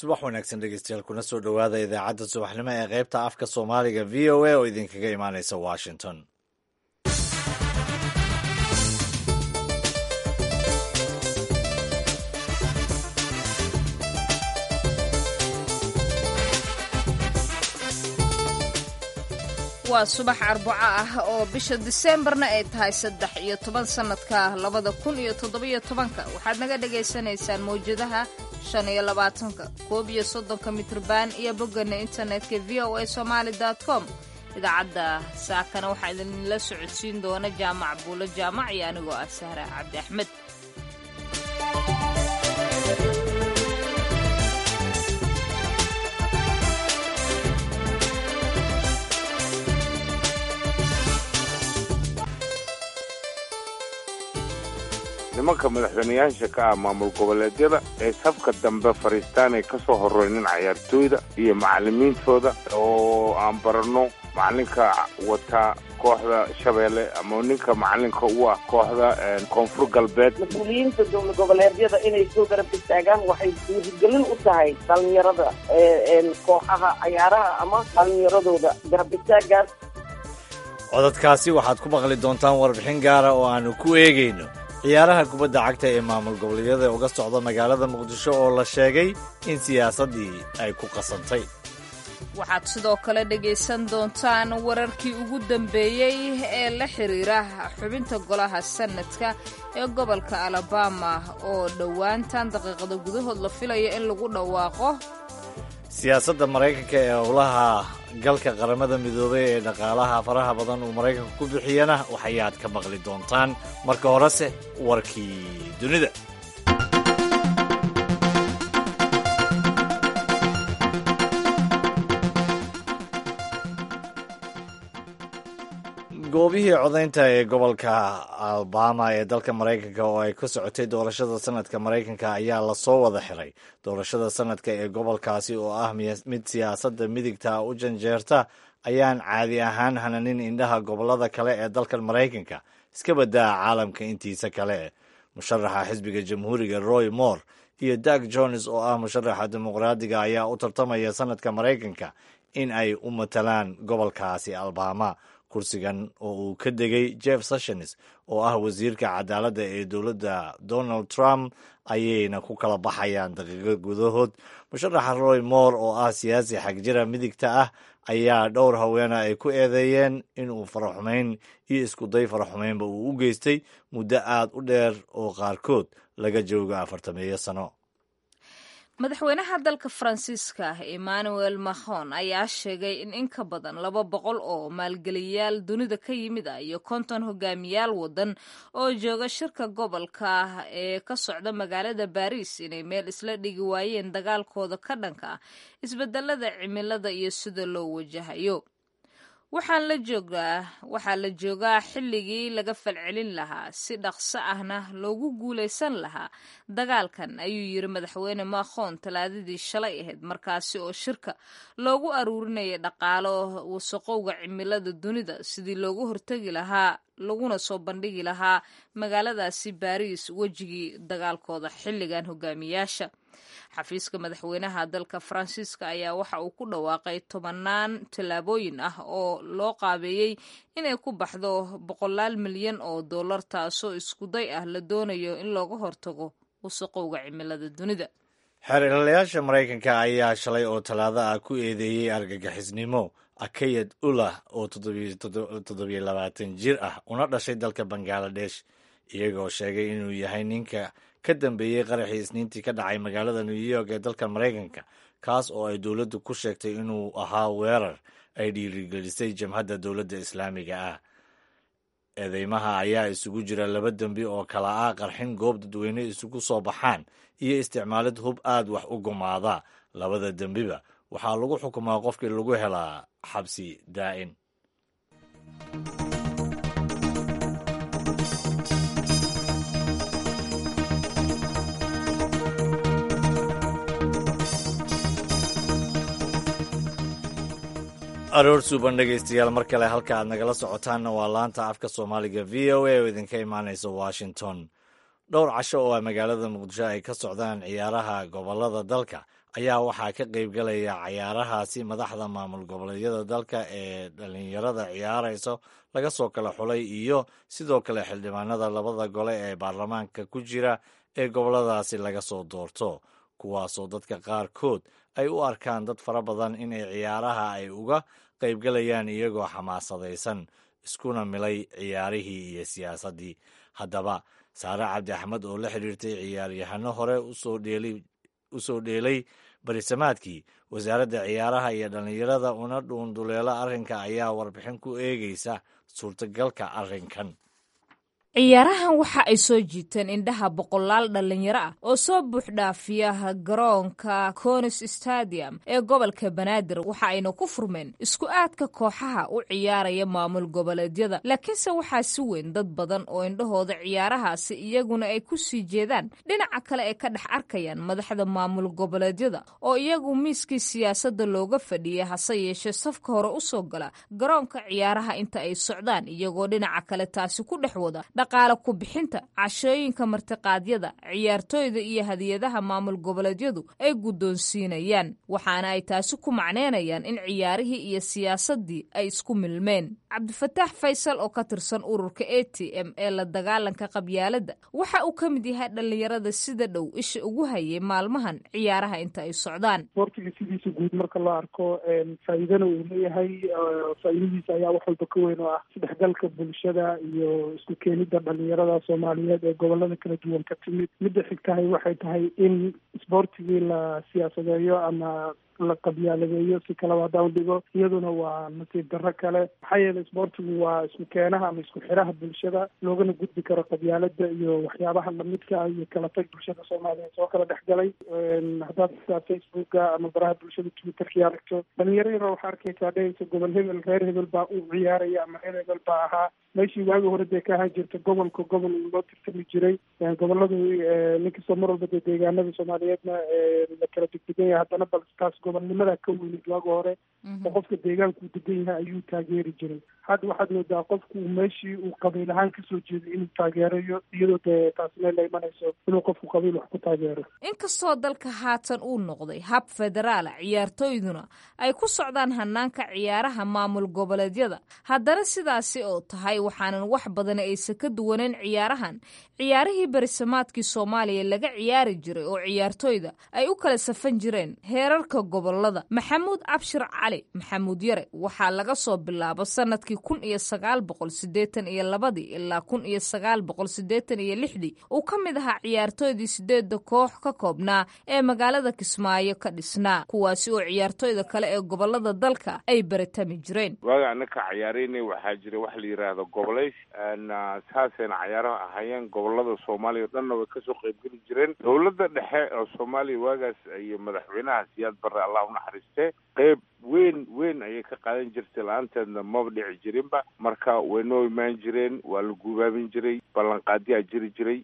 subax wanaagsan dhegeystayaal kuna soo dhowaada idaacadda subaxnimo ee qaybta afka soomaaliga v o a oo idinkaga imaaneysa washington waa subax arbaco ah oo bisha diseembarna ay tahay saddex iyo toban sannadka labada kun iyo toddobiyo tobanka waxaad naga dhagaysanaysaan mawjadaha shan iyo labaatanka koob iyo soddonka mitrban iyo boggana internetka v o a somaali com idaacadda saakana waxaa idinla socodsiin doona jaamac buulo jaamac iyo anigoo ah sahra cabdi axmed nimanka madaxweynayaasha ka ah maamul goboleedyada ee safka dambe fadhiistaanay ka soo horeynin cayaartooyda iyo macalimiintooda oo aan baranno macalinka wata kooxda shabeelle ama ninka macalinka u ah kooxda koonfur galbeed mas-uuliyiinta dowlad goboleedyada inay soo garab istaagaan waxay dhiirigelin u tahay dhalinyarada kooxaha cayaaraha ama dhalinyaradooda garab istaagaas codadkaasi waxaad ku maqli doontaan warbixin gaara oo aanu ku eegayno ciyaaraha kubadda cagta ee maamul goboleedyada uga socda magaalada muqdisho oo la sheegay in siyaasaddii ay ku qasantay waxaad sidoo kale dhegaysan doontaan wararkii ugu dambeeyey ee la xiriira xubinta golaha sanadka ee gobolka alabama oo dhowaantan daqiiqada gudahood la filayo in lagu dhawaaqo siyaasadda maraykanka ee howlaha galka qaramada midoobay ee dhaqaalaha faraha badan uu maraykanku ku bixiyana waxayaad ka maqli doontaan marka horese warkii dunida goobihii codaynta ee gobolka alabama ee dalka maraykanka oo ay ka socotay doorashada sanadka maraykanka ayaa lasoo wada xiray doorashada sanadka ee gobolkaasi oo ah mid siyaasadda midigta u janjeerta ayaan caadi ahaan hananin indhaha gobolada kale ee dalkan maraykanka iska badaa caalamka intiisa kale musharaxa xisbiga jamhuuriga roy moore iyo dag jones oo ah musharaxa dimuqraadiga ayaa u tartamaya sanadka maraykanka in ay u matalaan gobolkaasi alabama kursigan oo uu ka degay jeff sessions oo ah wasiirka cadaaladda ee dowladda donald trump ayayna ku kala baxayaan daqiiqo gudahood musharaxa roy moore oo ah siyaasi xagjira midigta ah ayaa dhowr haweena ay ku eedeeyeen inuu faraxumayn iyo iskuday faraxumaynba uu u geystay muddo aad u dheer oo qaarkood laga joogo afartameeyo sano madaxweynaha dalka faransiiska emmanuel macron ayaa sheegay in in ka badan laba boqol oo maalgeliyayaal dunida ka yimid ah iyo konton hogaamiyaal wadan oo jooga shirka gobolka ee ka socda magaalada baris inay meel isla dhigi waayeen dagaalkooda ka dhanka ah isbedelada cimilada iyo sida loo wajahayo waxaan la joogaa waxaa la joogaa xilligii laga falcelin lahaa si dhaqso ahna loogu guulaysan lahaa dagaalkan ayuu yiri madaxweyne macron talaadadii shalay ahayd markaasi oo shirka loogu aruurinayay dhaqaalo wasaqowga cimilada dunida sidii loogu hortegi lahaa laguna soo bandhigi lahaa magaaladaasi baris wejigii dagaalkooda xilligan hogaamiyaasha xafiiska madaxweynaha dalka faransiiska ayaa waxa uu ku dhawaaqay tobanaan tallaabooyin ah oo loo qaabeeyey inay ku baxdo boqolaal milyan oo dollar taasoo iskuday ah la doonayo in looga hortago wasaqowga cimilada dunida xeerlayaasha maraykanka ayaa shalay oo tallaado ah ku eedeeyey argagixisnimo akayad ulah oo toddobiyo labaatan jir ah una dhashay dalka bangaladesh iyagoo sheegay inuu yahay ninka ka dambeeyey qaraxii isniintii ka dhacay magaalada new york ee dalka maraykanka kaas oo ay dowladdu ku sheegtay inuu ahaa weerar ay dhiirigelisay jamhadda dowladda islaamiga ah eedeymaha ayaa isugu jira laba dembi oo kala ah qarxin goob dadweyne isugu soo baxaan iyo isticmaalid hub aad wax u gumaada labada dembiba waxaa lagu xukumaa qofkii lagu helaa xabsi daa'in aroor suuban dhegaystayaal mar kale halka aad nagala socotaanna waa laanta afka soomaaliga v o a oo idinka imaanaysa washington dhowr casho oo a magaalada muqdisho ay ka socdaan ciyaaraha gobolada dalka ayaa waxaa ka qaybgalaya cayaarahaasi madaxda maamul goboleedyada dalka ee dhalinyarada ciyaarayso laga soo kala xulay iyo sidoo kale xildhibaanada labada gole ee baarlamaanka ku jira ee goboladaasi laga soo doorto kuwaasoo dadka qaarkood ay u arkaan dad fara badan inay ciyaaraha ay uga qaybgalayaan iyagoo xamaasadaysan iskuna milay ciyaarihii iyo siyaasaddii haddaba saare cabdi axmed oo la xidhiirtay ciyaaryahano hore u soo dheelay barisamaadkii wasaaradda ciyaaraha iyo dhallinyarada una dhuunduleelo arrinka ayaa warbixin ku eegaysa suurtagalka arrinkan ciyaarahan waxa ay soo jiiteen indhaha boqolaal dhallinyaro ah oo soo buuxdhaafiya garoonka conis stadium ee gobolka banaadir waxa ayna ku furmeen isku aadka kooxaha u ciyaaraya maamul goboleedyada laakiinse waxaa si weyn dad badan oo indhahooda ciyaarahaasi iyaguna ay ku sii jeedaan dhinaca kale ay ka dhex arkayaan madaxda maamul goboleedyada oo iyagu miiskii siyaasadda looga fadhiyay hase yeeshee safka hore u soo gala garoonka ciyaaraha inta ay socdaan iyagoo dhinaca kale taasi ku dhex wada dhaqaale ku bixinta cashooyinka martiqaadyada ciyaartooyda iyo hadiyadaha maamul goboleedyadu ay guddoonsiinayaan waxaana ay taasi ku macneynayaan in ciyaarihii iyo siyaasaddii ay isku milmeen cabdifataax faysal oo ka tirsan ururka a t m ee la dagaalanka qabyaaladda waxa uu ka mid yahay dhallinyarada sida dhow isha ugu hayay maalmahan ciyaaraha inta ay socdaan sportiga sidiisa guud marka loo arko faa'iidana uu leeyahay faa'iidadiisa ayaa wax walba ka weyn oo ah isdhexgalka bulshada iyo isku keenida dhalinyarada soomaaliyeed ee gobolada kala duwan ka timid midda xigtahay waxay tahay in isboortigii la siyaasadeeyo ama la qabyaaladeeyo si kalaba haddaan dhigo iyaduna waa nasiib darro kale maxaa yeelay isboortigu waa isku keenaha ama isku xiraha bulshada loogana gudbi karo qabyaalada iyo waxyaabaha lamidka ah iyo kala tag bulshada soomaaliyeed soo kala dhexgalay haddaad xitaa facebooka ama baraha bulshada twitterkii aragto dhalinyaro yaro waxaa arkaysaa dhehaysa gobol hebel reer hebel baa u ciyaaraya ama reer hebel baa ahaa meeshii waagi hore dee ka ahaan jirta gobolka gobol loo tirtami jiray goboladu ninkastoo mar walba dee deegaanada soomaaliyeedna la kala degdegan yahay haddana bal taas gobolnimada ka weynid waagi hore oo qofka deegaanku degan yahay ayuu taageeri jiray hadda waxaad moodaa qofku meeshii uu qabiil ahaan kasoo jeeday inuu taageerayo iyadoo dee taasina la imanayso inuu qofku qabiil wax ku taageero inkastoo dalka haatan uu noqday hab federaala ciyaartooyduna ay ku socdaan hanaanka ciyaaraha maamul goboleedyada haddana sidaasi oo tahay waxaanan wax badan aysan ka duwaneyn ciyaarahan ciyaarihii berisamaadkii soomaaliya laga ciyaari jiray oo ciyaartooyda ay u kala safan jireen heerarka gobolada maxamuud cabshir cali maxamuud yare waxaa laga soo bilaabo sanadkii kun iyo sagaal boqol sideetan iyo labadii ilaa kun iyo sagaal boqol sideetan iyo lixdii uu ka mid ahaa ciyaartooydii sideedda koox ka koobnaa ee magaalada kismaayo ka dhisnaa kuwaasi oo ciyaartooyda kale ee gobolada dalka ay baratami jireen waaga anaka cayaaraynay waxaa jira wax la yidhaahdo goboleys saasayna cayaaraha ahaayeen gobolada soomaaliya o dhanna way kasoo qaybgeli jireen dowladda dhexe oo soomaaliya waagaas iyo madaxweynaha siyaad barre allah unaxariistee qeyb weyn weyn ayay ka qaadan jirtay la-aanteedna maba dhici jirinba marka way noo imaan jireen waa la guubaabin jiray ballanqaadiyaa jiri jiray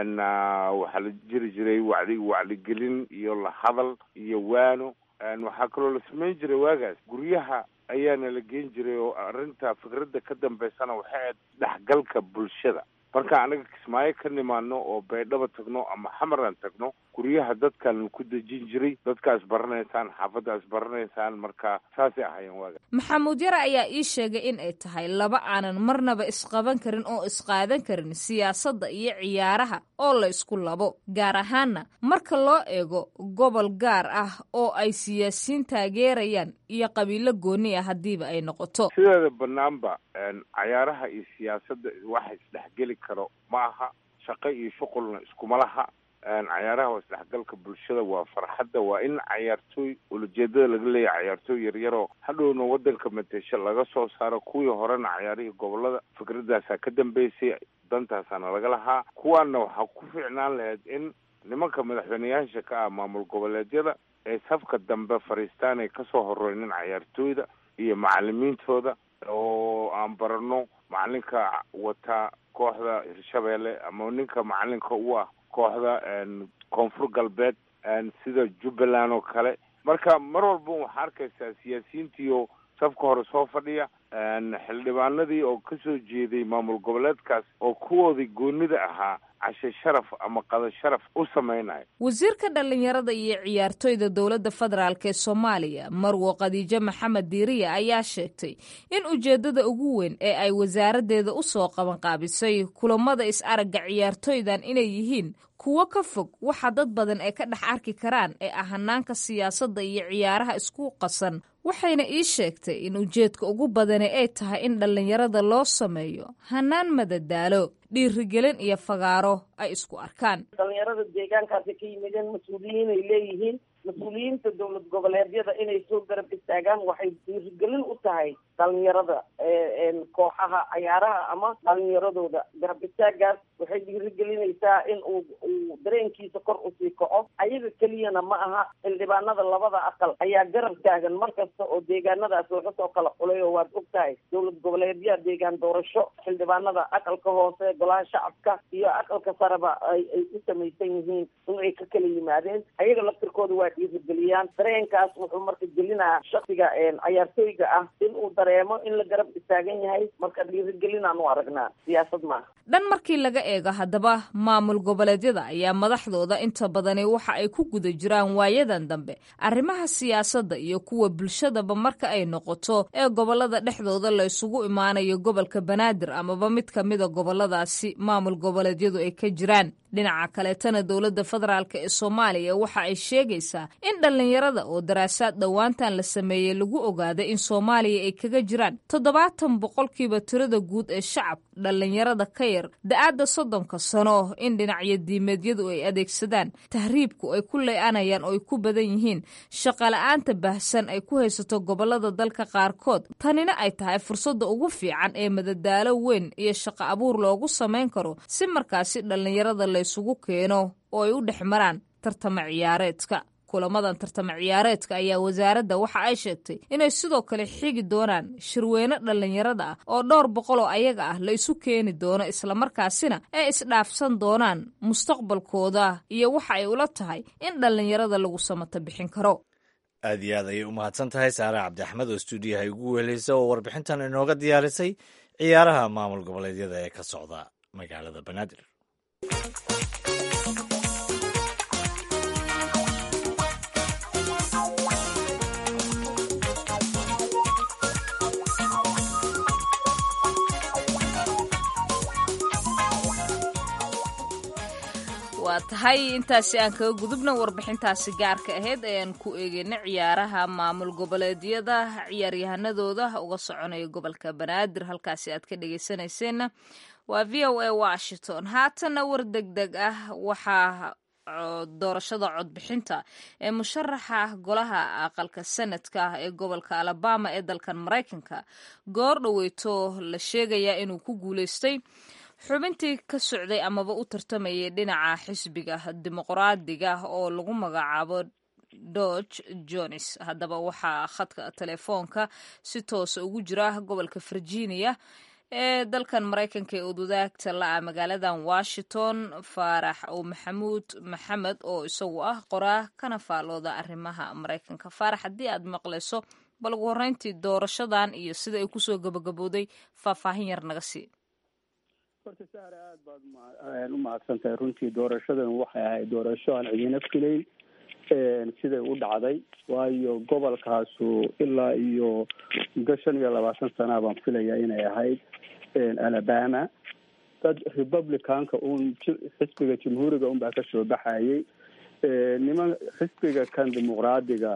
waxaa la jiri jiray wacdi wacdigelin iyo la hadal iyo waano waxaa kaloo la samayn jiray waagaas guryaha ayaana la geen jiray oo arrinta fikradda ka dambeysana waxay ahayd dhexgalka bulshada marka anaga kismaayo ka nimaano oo baydhaba tagno ama xamaran tagno guryaha dadkan ku dejin jiray dadkaas baranaysaan xaafaddaas baranaysaan marka saasay ahaayeen waaga maxamuud yare ayaa ii sheegay in ay tahay laba aanan marnaba isqaban karin oo isqaadan karin siyaasadda iyo ciyaaraha oo la isku labo gaar ahaanna marka loo eego gobol gaar ah oo ay siyaasiyiin taageerayaan iyo qabiilo gooni ah haddiiba ay noqoto sideeda banaanba cayaaraha iyo siyaasadda waxa isdhexgeli karo ma aha shaqo iyo shuqulna iskuma laha cayaaraha waa isdhexgalka bulshada waa farxadda waa in cayaartooy ulajeedada laga leeyahay cayaartooy yaryaroo hadhowna waddanka matesho laga soo saaro kuwii horena cayaarihii gobolada fikradaasaa ka dambeysay dantaasaana laga lahaa kuwaana waxaa ku fiicnaan lahayd in nimanka madaxweyneyaasha ka ah maamul goboleedyada ee safka dambe fariistaan ay kasoo horeynin cayaartooyda iyo macalimiintooda oo aan barano macalinka wata kooxda hirshabeelle ama ninka macalinka u ah kooxda koonfur galbeed sida jubbaland oo kale marka mar walba waxaa arkaysaa siyaasiyiintiioo safka hore soo fadhiya xildhibaanadii oo kasoo jeeday maamul goboleedkaas oo kuwoodii goonida ahaa cashe sharaf ama qado sharaf u samaynayo wasiirka dhallinyarada iyo ciyaartoyda dowladda federaalk ee soomaaliya marwo khadiijo maxamed diiriya ayaa sheegtay in ujeeddada ugu weyn ee ay wasaaraddeeda u soo qabanqaabisay kulamada is-aragga ciyaartoydan inay yihiin kuwo ka fog waxa dad badan ay ka dhex arki karaan ee ah hanaanka siyaasadda iyo ciyaaraha isku qasan waxayna ii sheegtay in ujeedka ugu badani ay tahay in dhallinyarada loo sameeyo hanaan madadaalo dhiirigelin iyo fagaaro ay isku arkaan dhalinyarada deegaankaasi ka yimideen mas-uuliyiin ay leeyihiin mas-uuliyiinta dowlad goboleedyada inay soo garab istaagaan waxay dhiirigelin u tahay dhalinyarada kooxaha cayaaraha ama dhalinyaradooda garab istaagaas waxay dhiirigelinaysaa in uu uu dareenkiisa kor usii kaco ayaga keliyana ma aha xildhibaanada labada aqal ayaa garab taagan mar kasta oo deegaanadaas laga soo kala xulay oo waad og tahay dowlad goboleedyaha deegaan doorasho xildhibaanada aqalka hoose golaha shacabka iyo aqalka sareba ay ay u samaysan yihiin in ay ka kala yimaadeen ayaga laftirkooda waa dhiirigeliyaan dareenkaas wuxuu marka gelinayaa shaksiga cayaartooyga ah in uu dareemo in la garab istaagan yahay marka dhiirigelinaan u aragnaa siyaasad maaha dhan markii laga eego haddaba maamul goboleedyada ayaa madaxdooda inta badani waxa ay ku guda jiraan waayadan dambe arrimaha siyaasadda iyo kuwa bulshadaba marka ay noqoto ee gobolada dhexdooda la isugu imaanayo gobolka banaadir amaba mid ka mida goboladaasi maamul goboleedyadu ay ka jiraan dhinaca kaleetana dowladda federaalk ee soomaaliya waxa ay sheegaysaa in dhallinyarada oo daraasaad dhowaantan la sameeyey lagu ogaaday in soomaaliya ay kaga jiraan toddobaatan boqolkiiba tirada guud ee shacab dhallinyarada ka yar da-aadda soddonka sano in dhinacyo diimeedyadu ay adeegsadaan tahriibku ay ku ley-anayaan oo ay ku badan yihiin shaqala-aanta baahsan ay ku haysato gobolada dalka qaarkood tanina ay tahay fursadda ugu fiican ee madadaalo weyn iyo shaqo abuur loogu samayn karo si markaasi dhallinyarada laysugu keeno oo ay u dhex maraan tartama ciyaareedka kulamadan tartama ciyaareedka ayaa wasaaradda waxa ay sheegtay inay sidoo kale xigi doonaan shirweyne dhallinyarada ah oo dhowr boqol oo ayaga ah la isu keeni doono islamarkaasina ay isdhaafsan doonaan mustaqbalkooda iyo waxa ay ula tahay in dhallinyarada lagu samata bixin karo aad iyo aad ayay u mahadsan tahay saare cabdi axmed oo stuudiyaha igu weheleysa oo warbixintan inooga diyaarisay ciyaaraha maamul goboleedyada ee ka socda magaalada banaadir waa tahay intaasi aan kaga gudubna warbixintaasi gaarka ahayd ayaan ku eegeyna ciyaaraha maamul goboleedyada ciyaaryahanadooda uga soconaya gobolka banaadir halkaasi aad ka dhegeysanayseena waa v o a washington haatana war deg deg ah waxaa doorashada codbixinta ee musharaxa golaha aqalka sanadka ah ee gobolka alabama ee dalkan maraykanka goor dhoweyto la sheegayaa inuu ku guuleystay xubintii ka socday amaba u tartamayay dhinaca xisbiga dimuqraadiga oo lagu magacaabo dodge jones haddaba waxaa khadka telefoonka si toosa ugu jira gobolka virginia ee dalkan maraykanka ee udwadaagta la-a magaaladan washington faarax oo maxamuud maxamed oo isagu ah qoraa kana faalooda arrimaha maraykanka faarax haddii aad maqlayso bal ugu horreyntii doorashadan iyo sida ay kusoo gabagabooday faahfaahin yar naga sii horta sahre aad baad u mahadsan tahay runtii doorashadan waxay ahayd doorasho aan cidina filayn siday u dhacday waayo gobolkaasu ilaa iyo muddo shan iyo labaatan sana baan filaya inay ahayd alabama dad republicanka un xisbiga jamhuuriga un baa kasoo baxayay niman xisbiga kan dimuqraadiga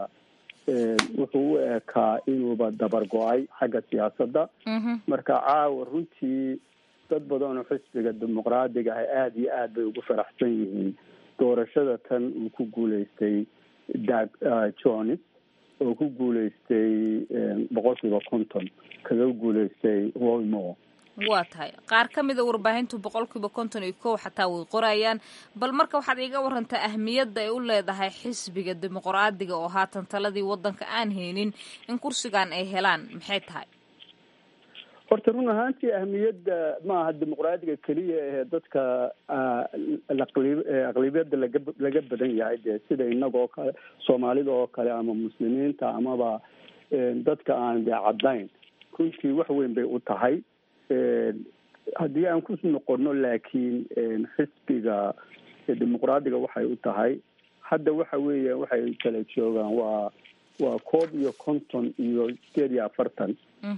wuxuu u ekaa inuuba dabar go-ay xagga siyaasadda marka caawa runtii dad badan oo xisbiga dimuqraadiga ah aada iyo aad bay ugu faraxsan yihiin doorashada tan uu ku guuleystay dag jones oo ku guuleystay boqolkiiba konton kaga guuleystay wolmore waa tahay qaar ka mida warbaahintu boqolkiiba konton iyo kow xataa way qorayaan bal marka waxaad iiga warantaa ahmiyadda ay u leedahay xisbiga dimuqraadiga oo haatan taladii waddanka aan haynin in kursigan ay helaan maxay tahay horta run ahaantii ahmiyadda maaha dimuqraadiga keliya ee dadka aqlibiyadda laga laga badan yahay dee sida inagoo kale soomaalida oo kale ama muslimiinta amaba dadka aan dee caddayn runtii wax weyn bay u tahay haddii aan ku noqono laakiin xisbiga dimuqraadiga waxay u tahay hadda waxa weeya waxay kala joogaan waa waa koob iyo konton iyo sideed iyo afartan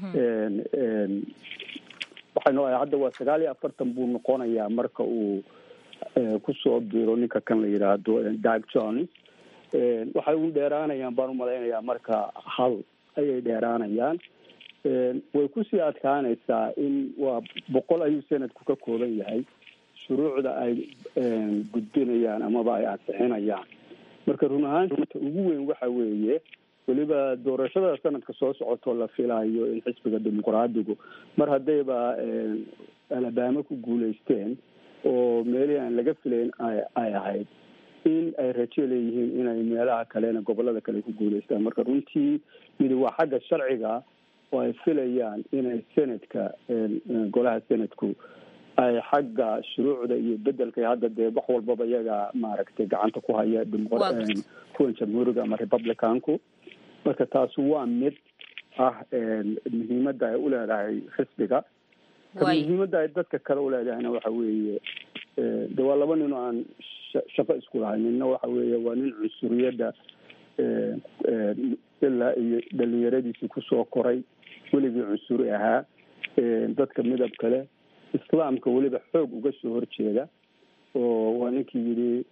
waxaynu hadda waa sagaal iyo afartan buu noqonayaa marka uu kusoo biro ninka kan la yidhaahdo dag jones waxay u dheeraanayaan baan umalaynayaa marka hal ayay dheeraanayaan way kusii adkaanaysaa in waa boqol ayuu sanadku ka kooban yahay shuruucda ay gudbinayaan amaba ay ansixinayaan marka run ahaanta ugu weyn waxa weeye weliba doorashada sanadka soo socotoo la filayo in xisbiga dimuqraadigu mar haddayba alabama ku guulaysteen oo meelihii aan laga filayn ay ahayd in ay rajo leeyihiin inay meelaha kalena gobolada kale ku guulaystaan marka runtii midi waa xagga sharciga oo ay filayaan inay senadka golaha senadku ay xagga shuruucda iyo bedelka hadda dee wax walbaba iyaga maaragtay gacanta ku haya kuwan jamhuuriga ama republicanku marka taasi waa mid ah muhiimadda ay uleedahay xisbiga muhiimadda ay dadka kale uleedahayna waxa weeye de waa laba nin oo aan shaqo isku lahay ninna waxa weeye waa nin cunsuriyadda ilaa iyo dhalinyaradiisii kusoo koray weligii cunsuri ahaa dadka midab kale islaamka weliba xoog uga soo horjeeda oo waa ninkii yidhi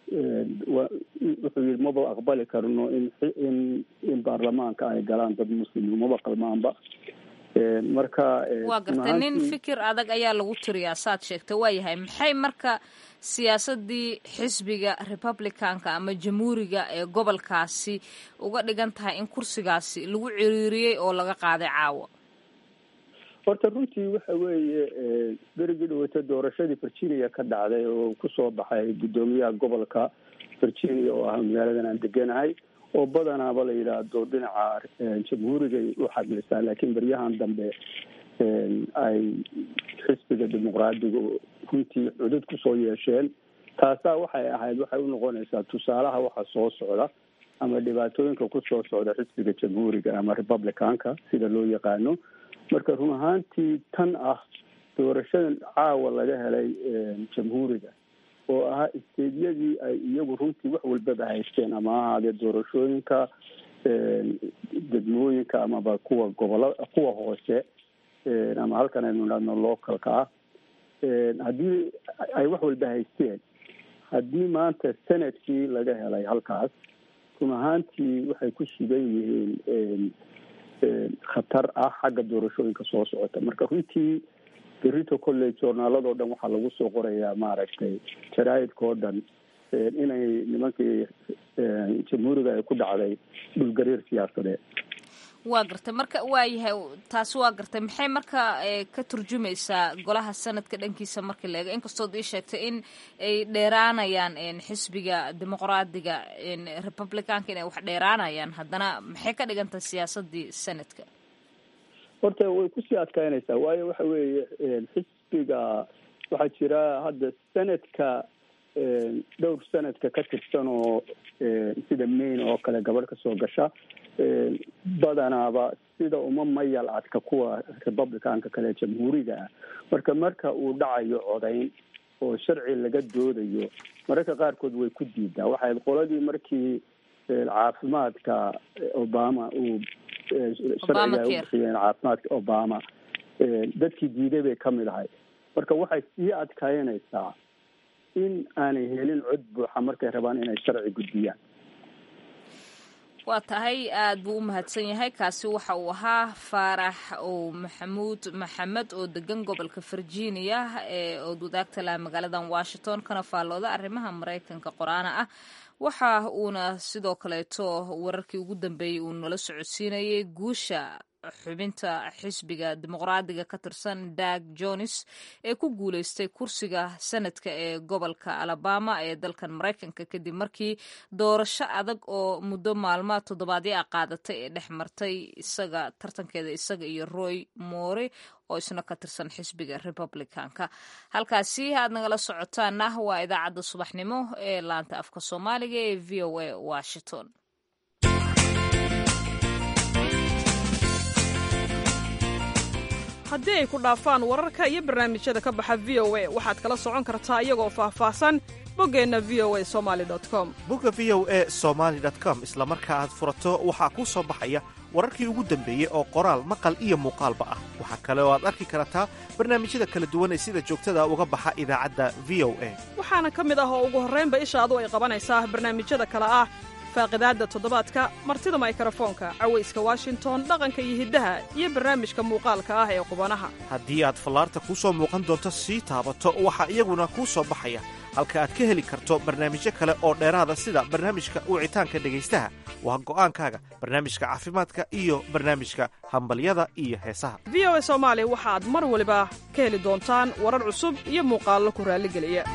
wuxuu yihi maba aqbali karno in in in baarlamaanka ay galaan dad muslimi maba qalmaanba marka waa gartay nin fikir adag ayaa lagu tiriyaa saad sheegtay waa yahay maxay marka siyaasadii xisbiga republicanka ama jamhuuriga ee gobolkaasi uga dhigan tahay in kursigaasi lagu ciriiriyey oo laga qaaday caawa horta runtii waxa weeye berigii dhaweyta doorashadii virginia ka dhacday oo kusoo baxay guddoomiyaha gobolka virginia oo ah magaaladan aan deganahay oo badanaaba la yidhaahdo dhinaca jamhuurigay u xaglisaa laakiin beryahan dambe ay xisbiga dimuqraadiga runtii cudud kusoo yeesheen taasaa waxay ahayd waxay unoqonaysaa tusaalaha waxa soo socda ama dhibaatooyinka kusoo socda xisbiga jamhuuriga ama republicanka sida loo yaqaano marka run ahaantii tan ah doorashadan caawa laga helay jamhuuriga oo ahaa isteedyadii ay iyagu runtii wax walbaba haysteen ama ha ahaadee doorashooyinka degmooyinka amaba kuwa gobola kuwa hoose ama halkan aynu idhahno localka ah haddii ay wax walba haysteen haddii maanta senadkii laga helay halkaas run ahaantii waxay ku sugan yihiin khatar ah xagga doorashooyinka soo socota marka runtii berito college journaaladoo dhan waxaa lagu soo qorayaa maaragtay jaraa'idka oo dhan inay nimankii jamhuuriga ay ku dhacday dhulgariir siyaasadeed waa gartay marka waa yahay taasi waa gartay maxay marka ka turjumaysaa golaha sanadka dhankiisa marka la eego inkastood ii sheegtay in ay dheeraanayaan xisbiga dimuqraadiga republicanka inay wax dheeraanayaan haddana maxay ka dhigan tahay siyaasadii sanadka horta way kusii adkaynaysaa waayo waxa weeye xisbiga waxaa jira hadda sanadka dhowr sanadka ka tirsan oo sida maine oo kale gabadh kasoo gasha badanaaba sida uma mayal adka kuwa republicanka kale jamhuuriga ah marka marka uu dhacayo codayn oo sharci laga doodayo mararka qaarkood way ku diidaa waxay qoladii markii caafimaadka obama uu sharciga ay u bixiyeen caafimaadka obama dadkii diiday bay kamid ahay marka waxay sii adkaynaysaa in aanay helin cod buuxa markay rabaan inay sharci gudbiyaan waa tahay aada buu u mahadsan yahay kaasi waxa uu ahaa faarax oo maxamuud maxamed oo degan gobolka virginia ee ood wadaagta laha magaaladan washington kana faallooda arrimaha maraykanka qoraana ah waxa uuna sidoo kaleeto wararkii ugu dambeeyey uu nala socodsiinayay guusha xubinta xisbiga dimuqraadiga ka tirsan dag jones ee ku guuleystay kursiga sanadka ee gobolka alabama ee dalkan maraykanka kadib markii doorasho adag oo muddo maalma toddobaadyo a qaadatay ee dhex martay isaga tartankeeda isaga iyo roy more oo isna ka tirsan xisbiga republicanka halkaasi aad nagala socotaana waa idaacadda subaxnimo ee laanta afka soomaaliga ee v o a washington haddii ay ku dhaafaan wararka iyo barnaamijyada ka baxa v o a waxaad kala socon kartaa iyagoo faahfaahsan boggeenna v o a somali com bogga v o e somaali com isla marka aad furato waxaa kuu soo baxaya wararkii ugu dambeeyey oo qoraal maqal iyo muuqaalba ah waxaa kale oo aad arki kartaa barnaamijyada kala duwan ee sida joogtada uga baxa idaacadda v o a waxaana ka mid ah oo ugu horraynba ishaadu ay qabanaysaa barnaamijyada kale ah faaqidaadda toddobaadka martida maykarafoonka cawayska washington dhaqanka iyo hiddaha iyo barnaamijka muuqaalka ah ee qubanaha haddii aad fallaarta kuu soo muuqan doonto sii taabato waxaa iyaguna kuu soo baxaya halka aad ka heli karto barnaamijyo kale oo dheeraada sida barnaamijka wicitaanka dhegaystaha waa go'aankaaga barnaamijka caafimaadka iyo barnaamijka hambalyada iyo heesaha v o a soomaali waxaad mar waliba ka heli doontaan warar cusub iyo muuqaallo ku raalligeliya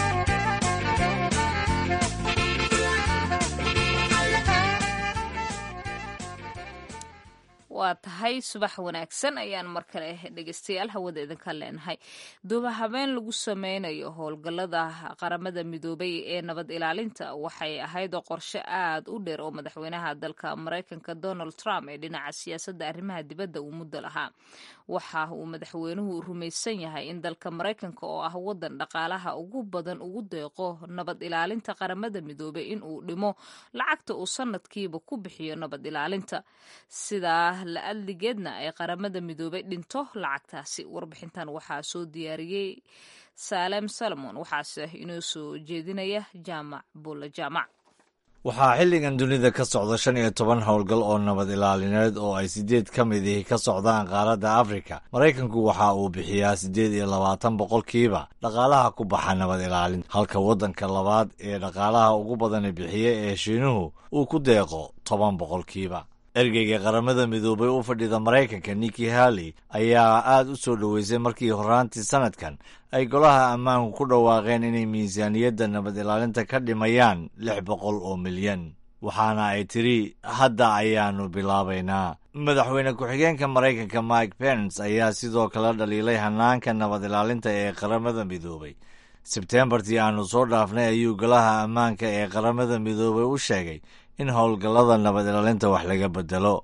waa tahay subax wanaagsan ayaan mar kale dhegeystayaal hawada idinka leenahay duuba habeen lagu sameynayo howlgallada qaramada midoobay ee nabad ilaalinta waxay ahayd qorshe aad u dheer oo madaxweynaha dalka maraykanka donald trump ee dhinaca siyaasadda arrimaha dibadda uu muddo lahaa waxa uu madaxweynuhu rumaysan yahay in dalka maraykanka oo ah wadan dhaqaalaha ugu badan ugu deeqo nabad ilaalinta qaramada midoobay in uu dhimo lacagta uu sanadkiiba ku bixiyo nabad ilaalinta sidaa la adligeedna ay qaramada midoobay dhinto lacagtaasi warbixintan waxaa soo diyaariyey saalem salomon waxaase inoo soo jeedinaya jaamac bulla jaamac waxaa xilligan dunida ka socda shan iyo toban howlgal oo nabad ilaalineed oo ay siddeed ka mid ihi ka socdaan qaaradda afrika maraykanku waxa uu bixiyaa siddeed iyo labaatan boqolkiiba dhaqaalaha ku baxa nabad ilaalinta halka waddanka labaad ee dhaqaalaha ugu badani bixiya ee shiinuhu uu ku deeqo toban boqolkiiba ergeyga qaramada midoobay u fadhida maraykanka niki halley ayaa aad u soo dhoweysay markii horaantii sanadkan ay golaha ammaanku ku dhawaaqeen inay miisaaniyadda nabad ilaalinta ka dhimayaan lix boqol oo milyan waxaana ay tidhi hadda ayaannu bilaabaynaa madaxweyne ku-xigeenka maraykanka mike pence ayaa sidoo kale dhaliilay hanaanka nabad ilaalinta ee qaramada midoobay sebteembartii aannu soo dhaafnay ayuu golaha ammaanka ee qaramada midoobay u sheegay in howlgallada nabad ilaalinta wax laga bedelo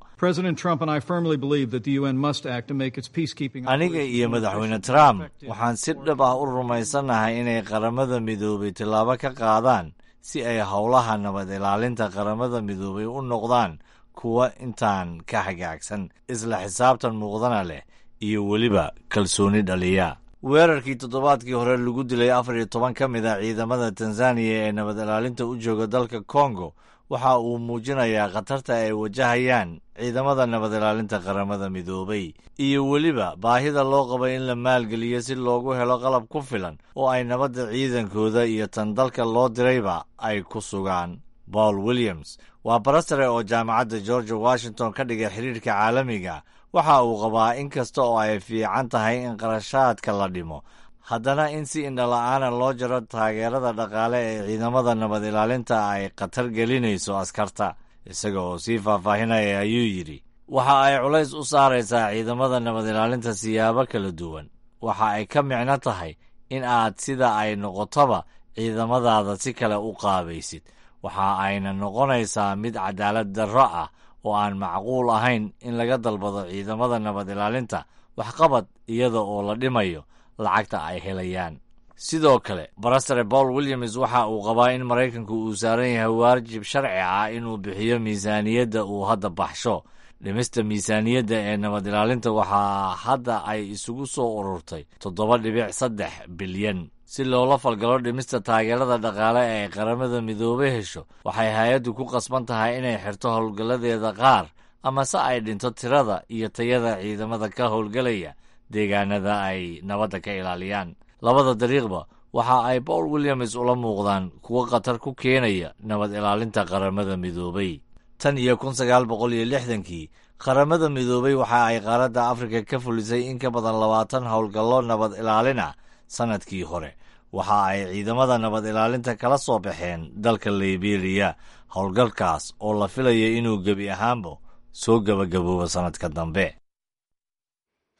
aniga iyo madaxweyne trump waxaan si dhab ah u rumaysannahay inay qaramada midoobay tillaabo ka qaadaan si ay howlaha nabad ilaalinta qaramada midoobay u noqdaan kuwa intaan ka hagaagsan isla xisaabtan muuqdana leh iyo weliba kalsooni dhaliya weerarkii toddobaadkii hore lagu dilay afar iyo toban ka mid a ciidamada tanzaniya ee nabad ilaalinta u jooga dalka kongo waxa uu muujinayaa khatarta ay wajahayaan ciidamada nabad ilaalinta qaramada midoobay iyo weliba baahida loo qabay in la maalgeliyo si loogu helo qalab ku filan oo ay nabadda ciidankooda iyo tan dalka loo dirayba ay ku sugaan paul williams waa barastare oo jaamacadda georgia washington ka dhigay xiriirka caalamiga waxa uu qabaa in kasta oo ay fiican tahay in qarashaadka la dhimo haddana in si indhala-aana loo jaro taageerada dhaqaale ee ciidamada nabad ilaalinta ay khatar gelinayso askarta isaga oo sii faahfaahinaya ayuu yidhi waxa ay culays u saaraysaa ciidamada nabad ilaalinta siyaabo kala duwan waxa ay ka micno tahay in aad sida ay noqotoba ciidamadaada si kale u qaabaysid waxa ayna noqonaysaa mid cadaalad darro ah oo aan macquul ahayn in laga dalbado ciidamada nabad ilaalinta waxqabad iyada oo la dhimayo lacagta ay helayaan sidoo kale barastare paul williams waxa uu qabaa in maraykanku uu saaran yahay waajib sharci ah inuu bixiyo miisaaniyadda uu hadda baxsho dhimista miisaaniyadda ee nabad ilaalinta waxaa hadda ay isugu soo ururtay toddoba dhibic saddex bilyan si loola falgalo dhimista taageerada dhaqaale ee qaramada midoobey hesho waxay hay-addu ku qasban tahay inay xirto howlgalladeeda qaar ama se ay dhinto tirada iyo tayada ciidamada ka howlgelaya deegaanada ay nabadda ka ilaaliyaan labada dariiqba waxa ay paul williams ula muuqdaan kuwo khatar ku keenaya nabad ilaalinta qaramada midoobey tan iyo kun sagaal boqol iyo lixdankii qaramada midoobey waxa ay qaaradda afrika ka fulisay in ka badan labaatan howlgallo nabad ilaalin ah sannadkii hore waxa ay ciidamada nabad ilaalinta kala soo baxeen dalka liberiya howlgalkaas oo la filaya inuu gebi ahaanba soo gebagaboobo sannadka dambe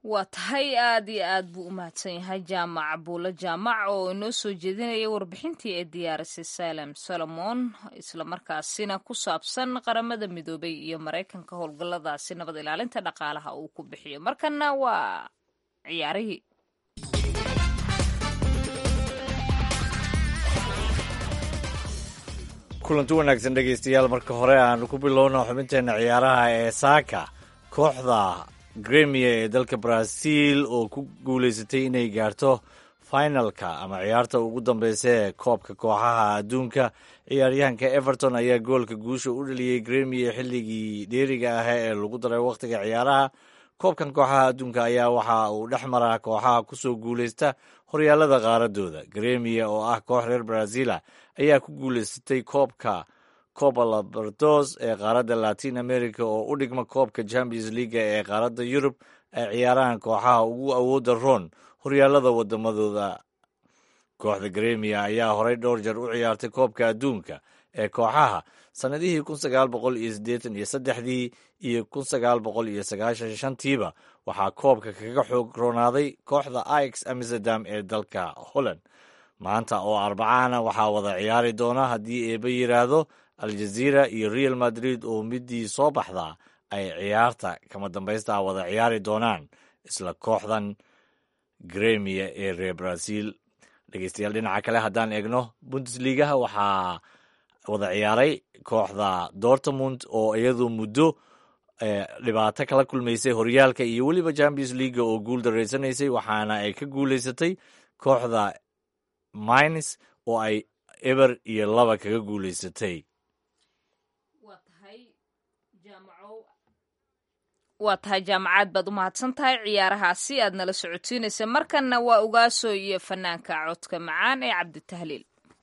waa tahay aad iyo aad buu u mahadsan yahay jaamac buulo jaamac oo inoo soo jeedinaya warbixintii ee diyaarisay salem solomon islamarkaasina ku saabsan qaramada midoobay iyo maraykanka howlgalladaasi nabad ilaalinta dhaqaalaha uu ku bixiyo markana waa ciyaarihii kulanti wanaagsan dhegaystayaal marka hore aanu ku bilowno xubinteena ciyaaraha ee saaka kooxda gremia ee dalka brazil oo ku guuleysatay inay gaarto finalka ama ciyaarta ugu dambeysa ee koobka kooxaha adduunka ciyaaryahanka everton ayaa goolka guusha u dhaliyey gremia xilligii dheeriga ah ee lagu daray wakhtiga ciyaaraha koobkan kooxaha adduunka ayaa waxa uu dhex maraa kooxaha kusoo guuleysta horyaalada qaaradooda gremia oo ah koox reer brazila ayaa ku guuleysatay koobka copa labardos ee qaaradda latin america oo u dhigma koobka champions leaga ee qaaradda yurub ay ciyaarahan kooxaha ugu awooda roon horyaalada wadamadooda kooxda gremia ayaa horey dhowr jeer u ciyaartay koobka adduunka ee kooxaha sannadihii kun sagaal boqol iyo siddeetan iyo saddexdii iyo kun sagaal boqol iyo sagaashan shantiiba waxaa koobka kaga xoog roonaaday kooxda ix amsterdam ee dalka holland maanta oo arbacana waxaa wada ciyaari doona haddii eeba yidhaahdo aljaziira iyo real madrid oo midii soo baxdaa ay ciyaarta kama dambaysta wada ciyaari doonaan isla kooxdan gremia ee reer brazil dhegeystayaal dhinaca kale haddaan eegno bundesligaha waxaa wada ciyaaray kooxda dortmund oo iyadu muddo dhibaato kala kulmaysay horyaalka iyo weliba champions leaga oo guul daraysanaysay waxaana ay ka guuleysatay kooxda mines oo ay eber iyo laba kaga guuleysatay waa tahay jaamacaad baad u mahadsan tahay ciyaarahaasi aad nala socotiinaysa markanna waa ugaaso iyo fanaanka codka macaan ee cabditahliil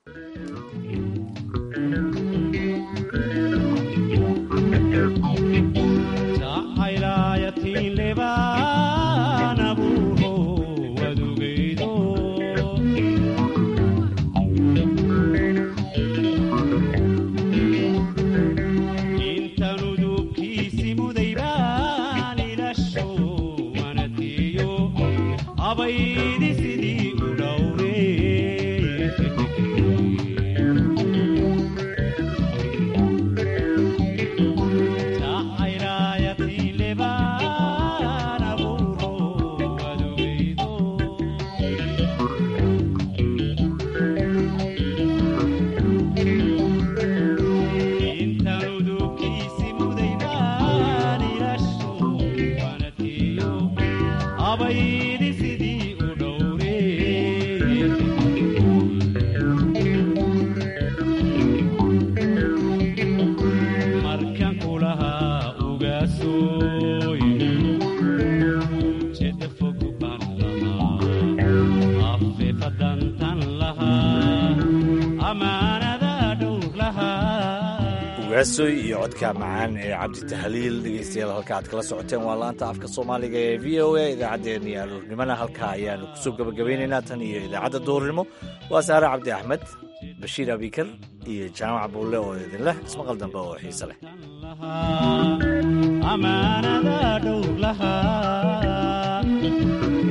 ugaasoy iyo codka macaan ee cabdi tahliil dhegeystayaal halka aad kala socoteen waa laanta afka soomaaliga ee v o a idaacaddeenna iyo aluurnimana halkaa ayaanu kusoo gabagabeynaynaa tan iyo idaacadda duhurnimo waa saare cabdi axmed bashiir abikar iyo jaamac buulle oo idin leh ismaqal dambe oo xiise leh amaanada dhowr lahaa